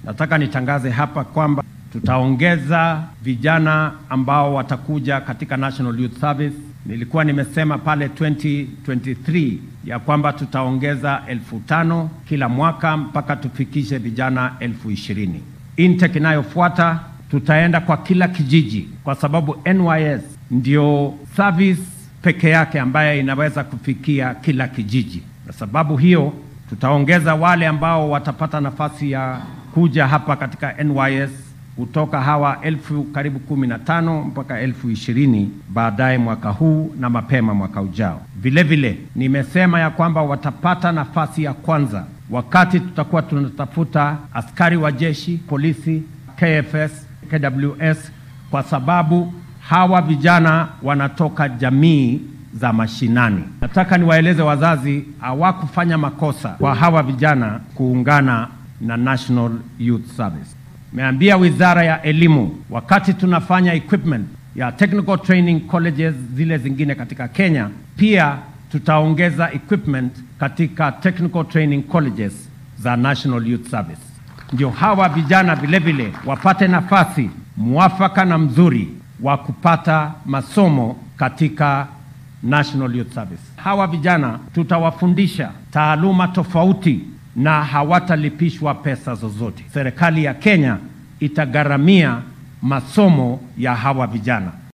nataka nitangaze hapa kwamba tutaongeza vijana ambao watakuja katika National Youth Service. Nilikuwa nimesema pale 2023 ya kwamba tutaongeza elfu tano kila mwaka mpaka tufikishe vijana elfu ishirini. Intake inayofuata tutaenda kwa kila kijiji, kwa sababu NYS ndio service peke yake ambayo inaweza kufikia kila kijiji. Kwa sababu hiyo tutaongeza wale ambao watapata nafasi ya kuja hapa katika NYS kutoka hawa elfu karibu kumi na tano mpaka elfu ishirini baadaye mwaka huu na mapema mwaka ujao. Vile vile nimesema ya kwamba watapata nafasi ya kwanza wakati tutakuwa tunatafuta askari wa jeshi, polisi, KFS, KWS, kwa sababu hawa vijana wanatoka jamii za mashinani. Nataka niwaeleze wazazi, hawakufanya makosa kwa hawa vijana kuungana na National Youth Service. Meambia Wizara ya Elimu, wakati tunafanya equipment ya technical training colleges zile zingine katika Kenya, pia tutaongeza equipment katika technical training colleges za National Youth Service, ndio hawa vijana vile vile wapate nafasi mwafaka na mzuri wa kupata masomo katika National Youth Service. Hawa vijana tutawafundisha taaluma tofauti na hawatalipishwa pesa zozote. Serikali ya Kenya itagharamia masomo ya hawa vijana.